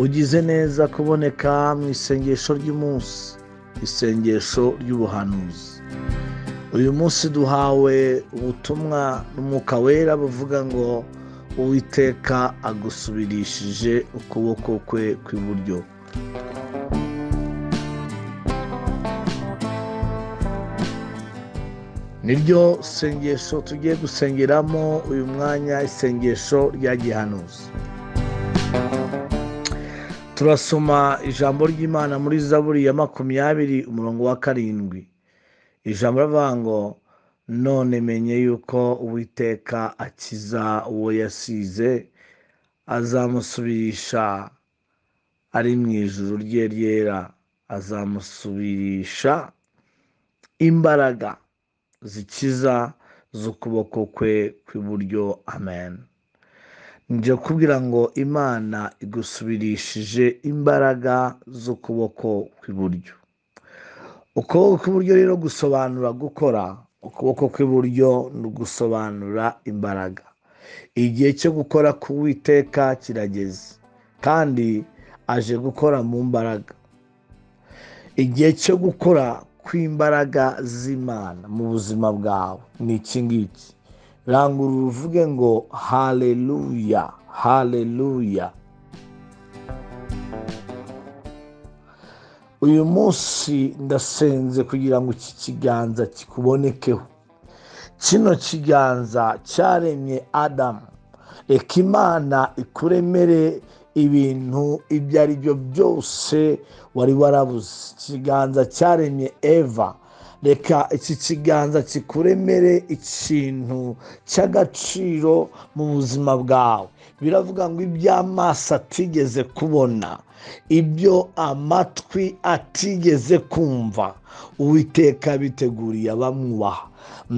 ugize neza kuboneka mu isengesho ry'umunsi isengesho ry'ubuhanuzi uyu munsi duhawe ubutumwa n'umwuka wera buvuga ngo uwiteka agusubirishije ukuboko kwe kw'iburyo niryo sengesho tugiye gusengeramo uyu mwanya isengesho rya gihanuzi turasoma ijambo ry'imana muri zaburi ya makumyabiri umurongo wa karindwi ijambo rivuga ngo none menye yuko uwiteka akiza uwo yasize azamusubirisha ari mu ijuru rye ryera azamusubirisha imbaraga zikiza z'ukuboko kwe kw'iburyo amen njya kubwira ngo imana igusubirishije imbaraga z'ukuboko kw'iburyo ukuboko kw'iburyo rero gusobanura gukora ukuboko kw'iburyo ni ugusobanura imbaraga igihe cyo gukora ku witeka kirageze kandi aje gukora mu mbaraga igihe cyo gukora kw'imbaraga z'imana mu buzima bwawe ni iki ngiki rangurura uvuge ngo haleluya haleluya uyu munsi ndasenze kugira ngo iki kiganza kikubonekeho kino kiganza cyaremye adamu reka imana ikuremere ibintu ibyo ari byo byose wari warabuze ikiganza cyaremye eva reka iki kiganza kikuremere ikintu cy'agaciro mu buzima bwawe biravuga ngo iby'amaso atigeze kubona ibyo amatwi atigeze kumva uwiteka biteguriye abamwubaha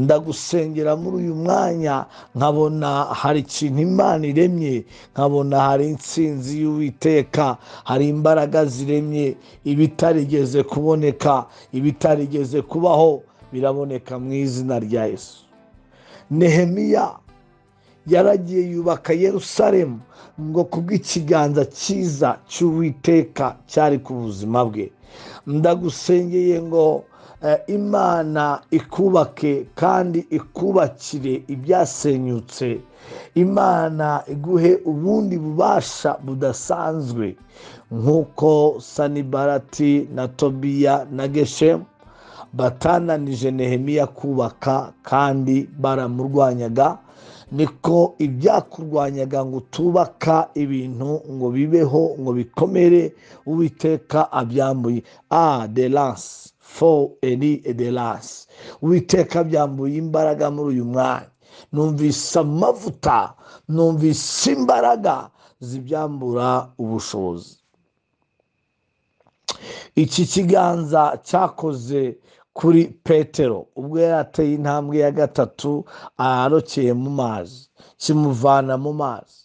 ndagusengera muri uyu mwanya nkabona hari ikintu imana iremye nkabona hari insinzi y'uwiteka hari imbaraga ziremye ibitarigeze kuboneka ibitarigeze kubaho biraboneka mu izina rya yesu nehemiya yaragiye yubaka Yerusalemu ngo kubw'ikiganza cyiza cy'uwiteka cyari ku buzima bwe ndagusengeye ngo imana ikubake kandi ikubakire ibyasenyutse imana iguhe ubundi bubasha budasanzwe nk'uko sanibarati na tobiya na geshemu batananije nehemiya kubaka kandi baramurwanyaga niko ibyakurwanyaga ngo utubaka ibintu ngo bibeho ngo bikomere uwiteka abyambuye a de lanse fo eri de lanse uwiteka abyambuye imbaraga muri uyu mwanya numvise amavuta numvise imbaraga zibyambura ubushobozi iki kiganza cyakoze kuri petero ubwo yari ateye intambwe ya gatatu arokeye mu mazi kimuvana mu mazi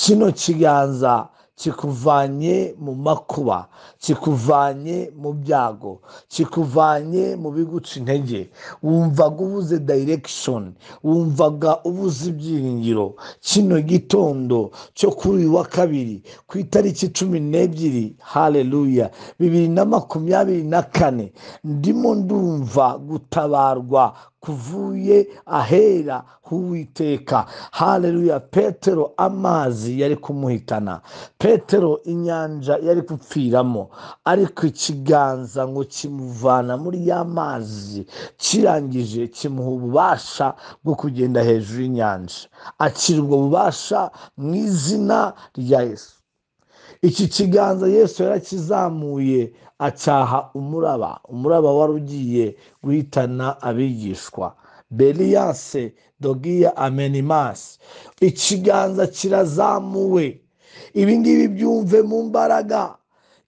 kino kiganza kikuvanye mu makuba kikuvanye mu byago kikuvanye mu biguca intege wumvaga ubuze dayirekishoni wumvaga ubuze ibyiringiro kino gitondo cyo kuri uyu wa kabiri ku itariki cumi n'ebyiri hareruya bibiri na makumyabiri na kane ndimo ndumva gutabarwa kuvuye ahera h'uwiteka hareruya petero amazi yari kumuhitana petero inyanja yari gupfiramo ariko ikiganza ngo kimuvana muri ya mazi kirangije kimuha ububasha bwo kugenda hejuru y'inyanja akirwa ububasha mu izina rya yesu iki kiganza yesu yarakizamuye acyaha umuraba umuraba wari ugiye guhitana abigishwa beriyanse dogiya amenimasi ikiganza kirazamuwe ibi ngibi byumve mu mbaraga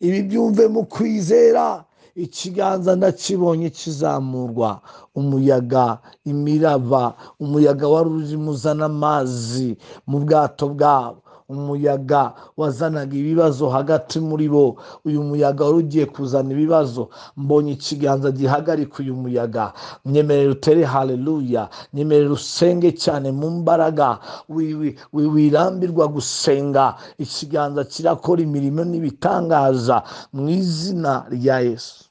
ibi byumve mu kwizera ikiganza ndakibonye kizamurwa umuyaga imiraba umuyaga wari urimo uzana amazi mu bwato bwabo umuyaga wazanaga ibibazo hagati muri bo uyu muyaga wari ugiye kuzana ibibazo mbonye ikiganza gihagarika uyu muyaga nyemerera utere haleluya nyemerera usenge cyane mu mbaraga wi- wi- wi- wirambirwa gusenga ikiganza kirakora imirimo n'ibitangaza mu izina rya yesu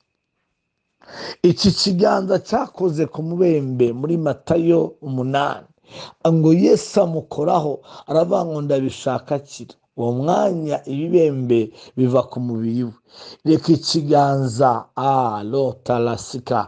iki kiganza cyakoze ku mubembe muri matayo umunani ngo yesu amukoraho aravuga ngo ndabishaka akira uwo mwanya ibibembe biva ku mubiri we reka ikiganza arotarasika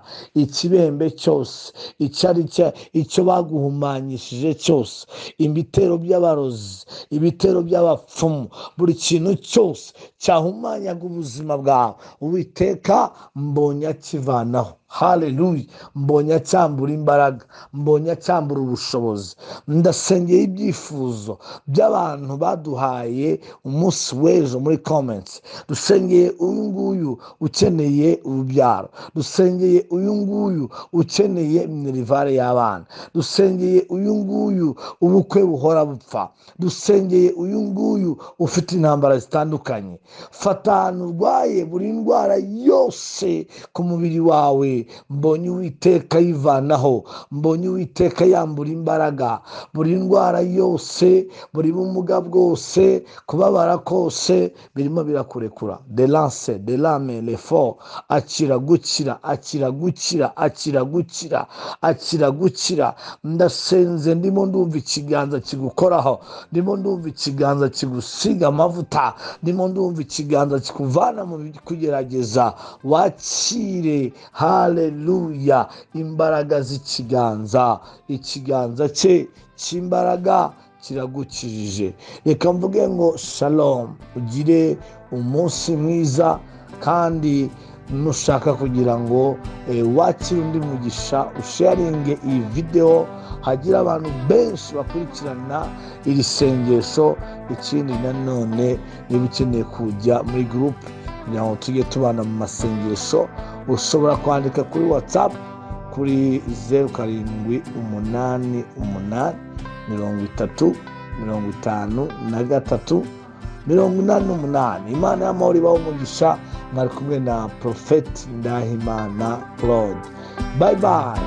ikibembe cyose icyo ari cyo icyo baguhumanyishije cyose ibitero by'abarozi ibitero by'abapfumu buri kintu cyose cyahumanyaga ubuzima bwawe uwiteka mbonye akivanaho haleluya mbonye acyambura imbaraga mbonye acyambura ubushobozi ndasengeye ibyifuzo by'abantu baduhaye umunsi w'ejo muri comments dusengeye uyu nguyu ukeneye urubyaro dusengeye uyu nguyu ukeneye minerivare y'abana dusengeye uyu nguyu ubukwe buhora bupfa dusengeye uyu nguyu ufite intambara zitandukanye fata ahantu urwaye buri ndwara yose ku mubiri wawe mbonye uwiteka yivanaho mbonye uwiteka yambura imbaraga buri ndwara yose buri bumuga bwose kubabara kose birimo birakurekura delance delame lefo akira gukira akira gukira akira gukira akira gukira ndasenze ndimo ndumva ikiganza kigukoraho ndimo ndumva ikiganza kigusiga amavuta ndimo ndumva ikiganza kikuvana mu kugerageza wakire haleluya imbaraga z'ikiganza ikiganza cye cy'imbaraga kiragukirije reka mvuge ngo shalom ugire umunsi mwiza kandi nushaka kugira ngo eh, wakire undi mugisha usharinge iyi videwo hagira abantu benshi bakurikirana iri sengesho ikindi nanone niba ukeneye kujya muri gurupe kugira ngo tujye tubana mu masengesho ushobora kwandika kuri watsapu kuri zeru karindwi umunani umunani mirongo itatu mirongo itanu na gatatu mirongo inani n'umunani imana y'amahoro ibaho umugisha mwari kumwe na porofeti ndahimana claude bayi bayi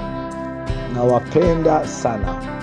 nawapenda sana